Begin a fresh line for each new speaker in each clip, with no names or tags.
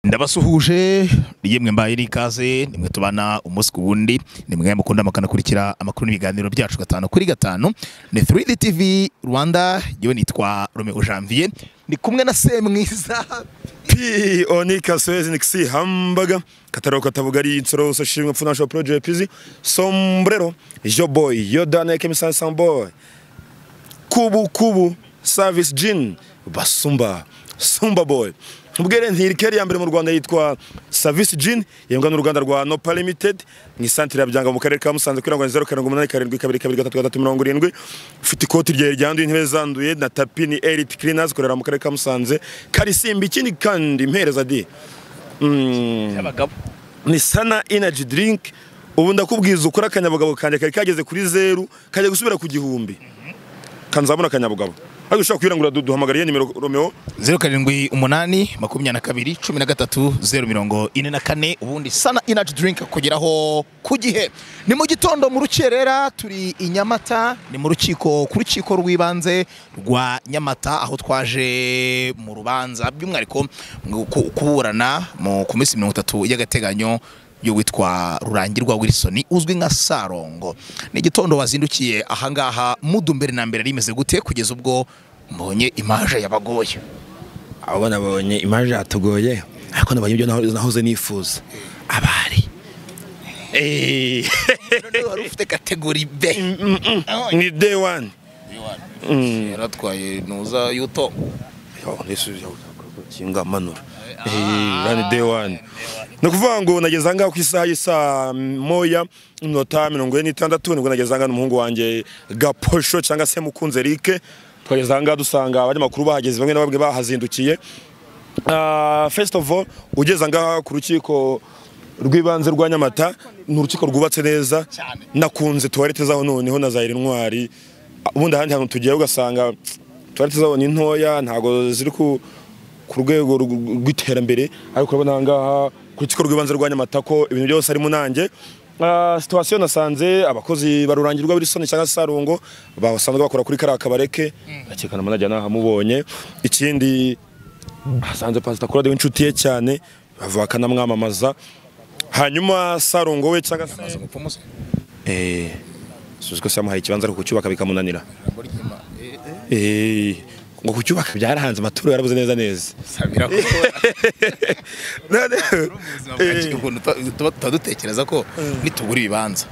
ndabasuhuje yemwe mbaye n'ikaze nimwe tubana umunsi ku wundi nimwe mukunda mukanakurikira amakuru n'ibiganiro byacu gatanu kuri gatanu ni 3D TV Rwanda yewe nitwa Romeo Janvier ndi kumwe na Semwiza
Pi onika swezi nikisi hambaga kataro katavuga ari insoro so shimwe pfuna sho project pizi sombrero yo boy yo dane ke misa samboy kubu kubu service jean basumba sumba boy ubwere ntirikeri ya mbere mu Rwanda yitwa Service Jean yemwa n'uruganda rwa Nopa Limited mu isantere ya Byanga mu karere ka Musanze kuri ngo 0787227337 ufite ikoti rye ryanduye intebe zanduye na tapi ni Elite Cleaners korera mu karere ka Musanze karisimbi ikindi kandi impereza di Mm,
abagabo
ni sana energy drink ubu ndakubwiza ukora akanyabugabo kanjye kari kageze kuri zeru kajya gusubira ku gihumbi kanzamura akanyabugabo ariko ushobora kwirangura du- duhamagara iyo nimero Romeo
078 makumyabiri cumi na gatatu zeru mirongo ine na kane ubundi sana energy drink kugeraho ku gihe ni mu gitondo mu rukerera turi i nyamata ni mu rukiko ku rukiko rw'ibanze rwa nyamata aho twaje mu rubanza by'umwihariko mu ku- kuburana mu- ku minsi mirongo itatu y'agateganyo y'uwitwa rurangirwa wilson uzwi nka sarongo ni igitondo wazindukiye ahangaha mudu mbere na mbere rimeze gute kugeza ubwo mbonye imaje yabagoye
abo nabonye imaje yatugoye ariko nabonye ibyo naho- nahoze nifuza abari
None wari ufite kategori B
ni day one
yaratwaye ntuza yuto
kinga manura ni day one ni ukuvuga ngo nageze ahangaha ku isaha y'isaa moya iminota mirongo ine n'itandatu nibwo nageze ahangaha n'umuhungu wanjye gaposho cyangwa se mukunze Eric twageze ahangaha dusanga abanyamakuru bahageze bamwe na bamwe bahazindukiye Ah, first of all ugeze ngaha ku rukiko rw'ibanze rwa nyamata ni urukiko rwubatse neza nakunze tuwarete zaho noneho na zaire intwari ubundi ahandi hantu tugiye ugasanga tuwarete zaho ni ntoya ntabwo ziri ku ku rwego rw- rw'iterambere ariko urabona aha ngaha ku rukiko rw'ibanze rwa nyamata ko ibintu byose harimo nanjye Ah, situwasiyo nasanze abakozi barurangirwa birisoni cyangwa se sarungo basanzwe bakora kuri kariya kabareke akekana manajya nahamubonye ikindi hasanze pasita kurade w'inshuti ye cyane bava bakanamwamamaza hanyuma sarongo we cyangwa se eh suzi ko se yamuhaye ikibanza ariko kucyubaka bikamunanira eh ngo kucyubaka byarahanze amaturo yarabuze neza neza None- Eh,
tuba tuba dutekereza ko nitubura ibibanza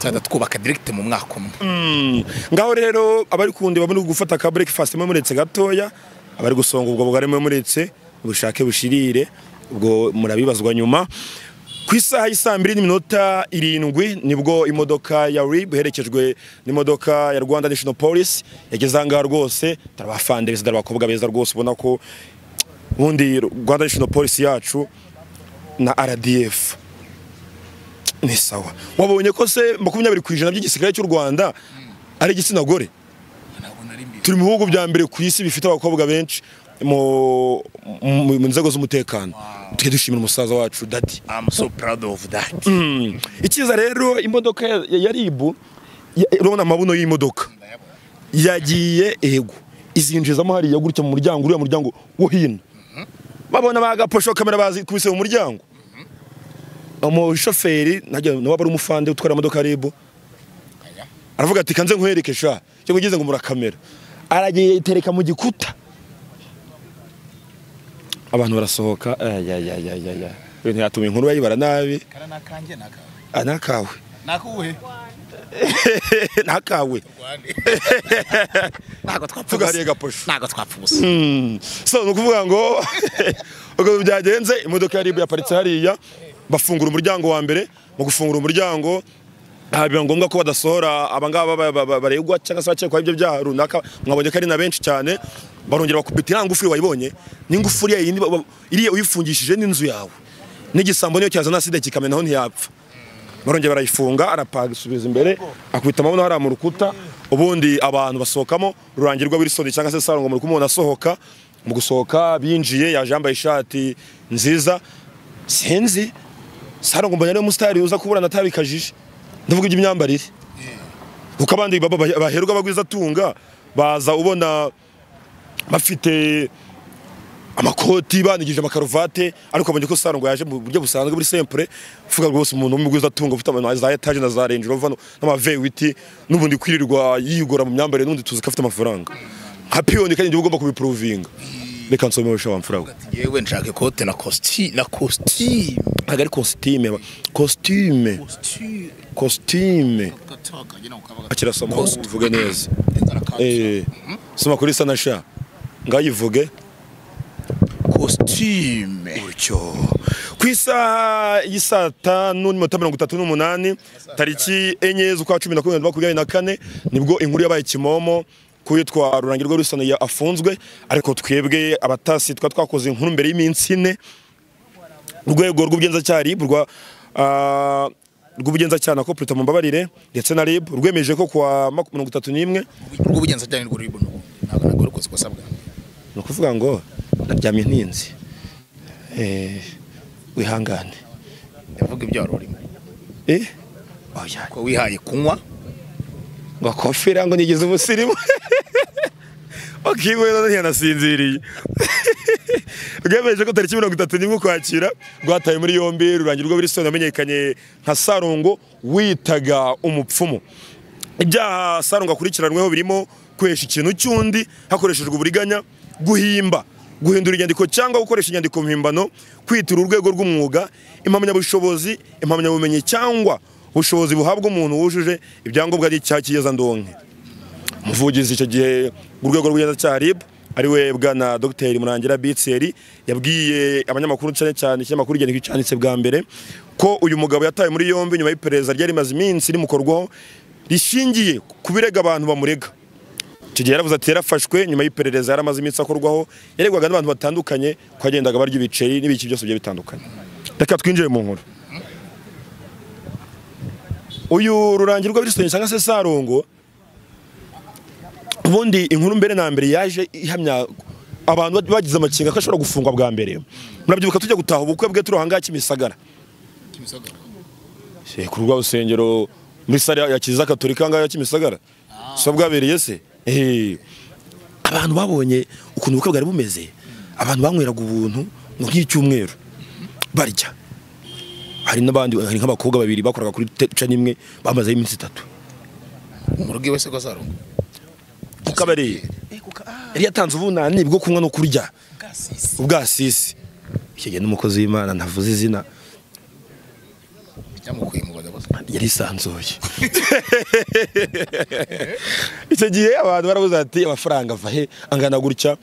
tuhita twubaka diregite mu mwaka umwe
Mm. ngaho rero abari kundi bamwe gufata ka breakfast mwe muretse gatoya abari gusonga ubwo bugari mwe muretse bushake bushirire ubwo murabibazwa nyuma ku isaha y'isaa mbiri n'iminota irindwi nibwo imodoka ya rib iherekejwe n'imodoka ya rwanda national police yageze ahangaha rwose dore abafande beza dore abakobwa beza rwose ubona ko ubundi rwanda national police yacu na rdf ni sawa wabonye ko se makumyabiri ku ijana by'igisirikare cy'u rwanda ari igitsina gore turi mu bihugu bya mbere ku isi bifite abakobwa benshi mu mu- mu nzego z'umutekano tujye dushimira umusaza wacu dadi
I'm so proud of that
Mm. ikiza rero imodoka ya- ya ribu urabona amabuno y'imodoka yagiye ego izinjizamo hariya gutya mu muryango uriya muryango wo hino babona bagaposho kamera bazikubise mu muryango umushoferi nawe aba ari umufande utwara imodoka ya ribu aravuga ati kanze nkwereke sha cyangwa ugeze ngo murakamera aragiye yitereka mu gikuta abantu barasohoka ayayayayaya ibintu yatuma inkuru bayibara nabi Ah, nakawe
nakuwe
nakawe
ntabwo twapfa
Tugahariye
ubusa
gaposho
ntabwo twapfa ubusa
Mm. so ni ukuvuga ngo ubwo byagenze imodoka ya ribu yaparitse hariya bafungura umuryango wa mbere mu gufungura umuryango ah, biba ngombwa ko badasohora abangaba ba- ba- ba- baregwa cyangwa se abakekwaho ibyo byaha runaka mwabonye ko ari na benshi cyane barongera bakubita iriya ngufuri wayibonye n'ingufuri ya yindi ba- ba- iriya uyifungishije n'inzu yawe n'igisambo niyo cyazana sida kikamenaho ntiyapfa barongera barayifunga arapaga isubiza imbere akubita amabuno hariya mu rukuta ubundi abantu basohokamo rurangirwa Wilson cyangwa se Sarongo muri kumubona asohoka mu gusohoka binjiye yaje yambaye ishati nziza sinzi Sarongo mbona ari umusitari uza kuburana atabi kajije ndavuga iby'imyambarire kuko abandi baba- baherwa bagwiza tunga baza ubona bafite amakoti banigije amakaruvate ariko abonye ko sarongo yaje mu buryo busanzwe muri sempure uvuga rwose umuntu w'umugwiza atunga ufite ama- za etaje na za range rover n'amavewiti n'ubundi kwirirwa yigora mu myambarire n'undi tuzi ko afite amafaranga nka piyoni kandi njyewe ugomba kubipuruvinga reka nsomeshe wa mfura we
yewe nshaka ikote na kosti na kosti
ntabwo ari kositime ba- kositime kositime akirasoma uvuge neza eh soma kuri sanasha ngayivuge
kositime
gutyo ku isaha y'isaa tanu n'iminota mirongo itatu n'umunani tariki enye z'ukwa cumi na kumwe makumyabiri na kane nibwo inkuru yabaye kimomo ku yitwa rurangirwa rusana afunzwe ariko twebwe abatasi twa twakoze inkuru mbere y'iminsi ine urwego rw'ubugenzacyaha RIB rwa ah, rw'ubugenzacyaha na koperative mumbabarire ndetse na RIB rwemeje ko kuwa maku- mirongo itatu n'imwe
rw'ubugenzacyaha nirwo ruri buno ntabwo ntabwo rukoze uko asabwa
ni ukuvuga ngo ndaryamye ntinze Eh, wihangane
yavuga ibyo wari urimo
eh oya
ko wihaye kunywa
ngo kofera ngo nigeze umusirimu okiwe none yanasinziriye rwemeje ko tariki mirongo itatu n'imwe ukwakira rwataye muri yombi rurangirwa wilson yamenyekanye nka sarongo witaga umupfumu ibyaha sarongo akurikiranweho birimo kwesha ikintu cy'undi hakoreshejwe uburiganya guhimba guhindura inyandiko cyangwa gukoresha inyandiko mpimbano kwitura urwego rw'umwuga impamyabushobozi impamyabumenyi cyangwa ubushobozi buhabwa umuntu wujuje ibyangombwa by'icyaha cy'iyezandonke umuvugizi icyo gihe urwego rw'ubugenzacyaha RIB ariwe bwana Dr Murangira Bitseri yabwiye abanyamakuru cyane cyane ikinyamakuru igihe cyanditse bwa mbere ko uyu mugabo yatawe muri yombi nyuma y'iperereza ryari rimaze iminsi rimukorwaho rishingiye ku birega abantu bamurega icyo gihe yaravuze ati yarafashwe nyuma y'iperereza yaramaze iminsi akorwaho yaregwaga n'abantu batandukanye ko yagendaga barya ibiceri n'ibiki byose bigiye bitandukanye reka twinjire mu nkuru uyu rurangirwa b'irisitonyi cyangwa se sarongo ubundi inkuru mbere na mbere yaje ihamya abantu ba- bagize amakenga ko ashobora gufungwa bwa mbere murabyibuka tujya gutaha ubukwe bwe turi ahangaha kimisagara Eh, ku rwa rusengero muri sare ya kiliziya katolika ahangaha ya kimisagara si bwabereye se Eh, abantu babonye ukuntu ubukwe bwari bumeze abantu banyweraga ubuntu ngo nk'icyumweru barya hari n'abandi hari nk'abakobwa babiri bakoraga kuri teca n'imwe bamazeho iminsi itatu
mu rugo iwe se ko sarongo
ku kabari yari yatanze ubunani bwo kunywa no kurya ubwasisi icyo gihe n'umukozi w'imana ntavuze izina
byamukuye mu bagabo se
yarisanzuye icyo gihe abantu barabuze ati amafaranga ava he angana gutya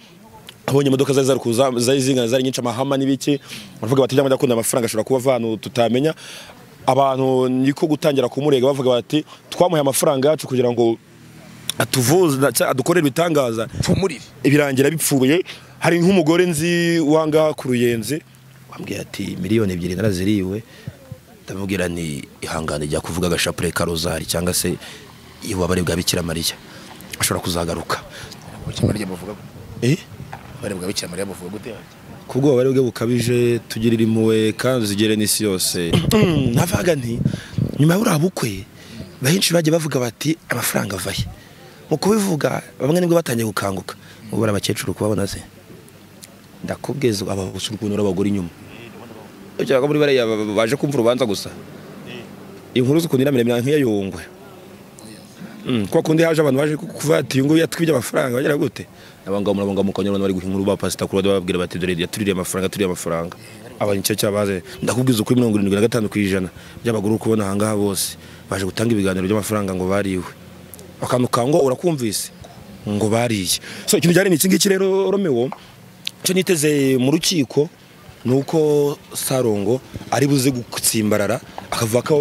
abonye imodoka zari zari kuza zari zingana zari nyinshi amahama n'ibiki baravuga bati byamajya akunda amafaranga ashobora kuba avantu tutamenya abantu niko gutangira kumurega bavuga bati twamuhaye amafaranga yacu kugira ngo atuvuze cyangwa adukorere ibitangaza
pfumurire
ibirangira bipfuye hari nk'umugore nzi wanga ku ruyenzi wambwiye ati miliyoni ebyiri naraziriwe ndamubwira ni ihangane rya kuvuga agashapure ka rozari cyangwa se ububabare bwa bikira mariya ashobora kuzagaruka
ubukemura rye buvuga gute?
eh
ububabare bwa bikira mariya buvuga gute
ku bwobare bwe bukabije tugirire impuhwe kandi zigere n'isi yose
navuga nti nyuma y'uriya bukwe benshi bagiye bavuga bati amafaranga ava he mu kubivuga bamwe nibwo batangiye gukanguka ubura abakecuru kubabona se
ndakubwiza ababusa ukuntu urabagura inyuma ugira ko muri bariya ba- ba- baje kumva urubanza gusa inkuru z'ukuntu iramiremira nk'iya yungwe Mm, kwa kundi haje abantu baje kuvuga ati uyu nguyu yatwibye amafaranga bagera gute abangabo murabonga mu kanyarwanda bari guha inkuru ba pasita kuri bababwira bati dore yatuririye amafaranga yaturiye amafaranga abanyice cyabaze ndakubwiza ukuri mirongo irindwi na gatanu ku ijana by'abagore uri kubona ahangaha bose baje gutanga ibiganiro by'amafaranga ngo bariwe akantu ka ngo urakumvise ngo bariye so ikintu cyari ni iki ngiki rero romeo icyo niteze mu rukiko ni uko sarongo ari buze gutsimbarara akavuga ko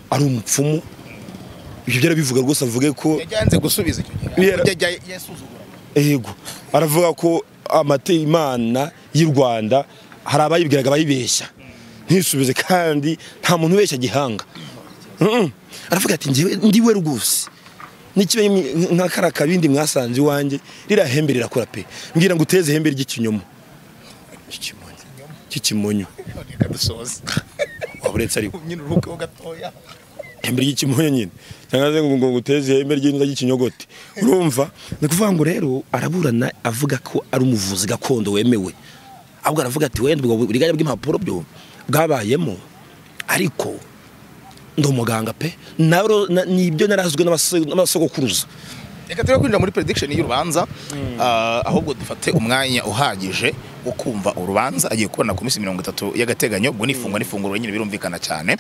ari umupfumu ibyo byarabivuga rwose avuge ko
yagenze gusubiza icyo gihe
Yera-
yajya yasuzugura
yego aravuga ko amate imana y'u rwanda hari abayibwiraga bayibeshya ntisubize kandi nta muntu ubeshya gihanga Mm-mm. aravuga ati njyewe ndiwe rwose n'ikibe nka kara kabindi mwasanze iwanjye rirahembe rirakora pe mbwira ngo uteze ihembe ry'ikinyoma Ikimonyo. cy'ikimonyo
reka dusoze
waba uretse ariko
nyine uruhukeho gatoya
ihembe ry'ikimonyo nyine cyangwa se ngo ngo uteze ihembe ry'inda ry'ikinyogote urumva
ni ukuvuga ngo rero araburana avuga ko ari umuvuzi gakondo wemewe ahubwo aravuga ati wenda ubwo buriganya bw'impapuro byo bwabayemo ariko ndi umuganga pe naro na- nibyo narazwe n'abase- n'abasogokuruza
reka turi kwinjira muri prediction y'urubanza ah, ahubwo dufate umwanya uhagije wo kumva urubanza agiye kubona ku minsi mirongo itatu y'agateganyo ubwo nifungwa n'ifunguro nyine birumvikana cyane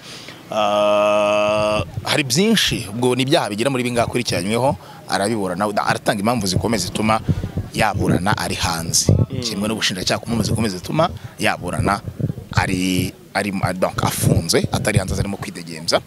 Ah, hari byinshi ubwo ni ibyaha bigera muri bingahe akurikiranyweho arabiburana aratanga impamvu zikomeye zituma yaburana ari hanze kimwe n'ubushinjacyaha kumwemeza zikomeye zituma yaburana ari ari donc afunze atari hanze arimo kwidegemza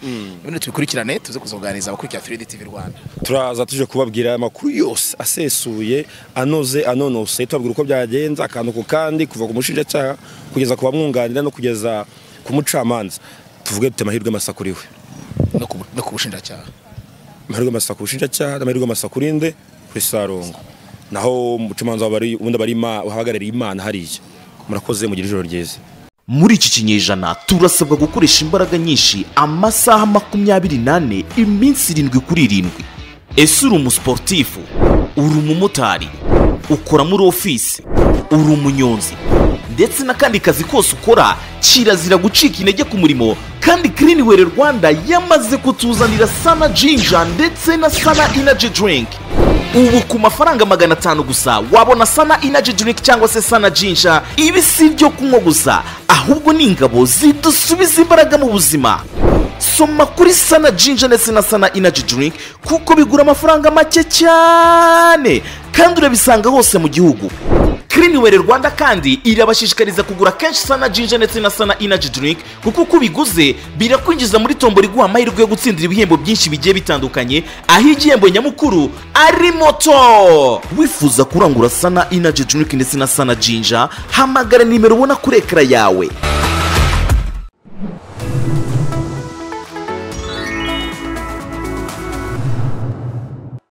ibintu tubikurikirane tuze kuzoganiza abakurikira 3D TV Rwanda
turaza tuje kubabwira amakuru yose
asesuye anoze anonose tubabwira uko byagenze akantu ku kandi kuva ku mushinjacyaha kugeza ku bamwunganira no kugeza ku mucamanza tuvuge dute amahirwe masa kuri we
no ku- no ku bushinjacyaha
amahirwe masa ku bushinjacyaha amahirwe masa kuri nde kuri sarongo naho umucamanza waba ari- ubundi aba ari Ima- uhagarariye imana hariya murakoze mugire ijoro ryiza
muri iki kinyejana turasabwa gukoresha imbaraga nyinshi amasaha makumyabiri n'ane iminsi irindwi kuri irindwi ese uri umusiporutifu uri umumotari ukora muri ofisi uri umunyonzi ndetse n'akandi kazi kose ukora kirazira gucika intege ku murimo kandi kirinwere rwanda yamaze kutuzanira sana jinja ndetse na sana inaji dirinki ubu ku mafaranga magana atanu gusa wabona sana inaji drink cyangwa se sana jinja ibi si ibyo kunywa gusa ahubwo ni ingabo zidusubiza imbaraga mu buzima soma kuri sana jinja ndetse na sana inaji drink kuko bigura amafaranga make cyane kandi urabisanga hose mu gihugu Cleanwell Rwanda kandi irabashishikariza kugura kenshi sana jinja ndetse na sana energy drink kuko uko ubiguze birakwinjiza muri tombora iguha amahirwe yo gutsindira ibihembo byinshi bigiye bitandukanye aho igihembo nyamukuru ari moto wifuza kurangura sana energy drink ndetse na sana jinja hamagara nimero ubona kuri ekara yawe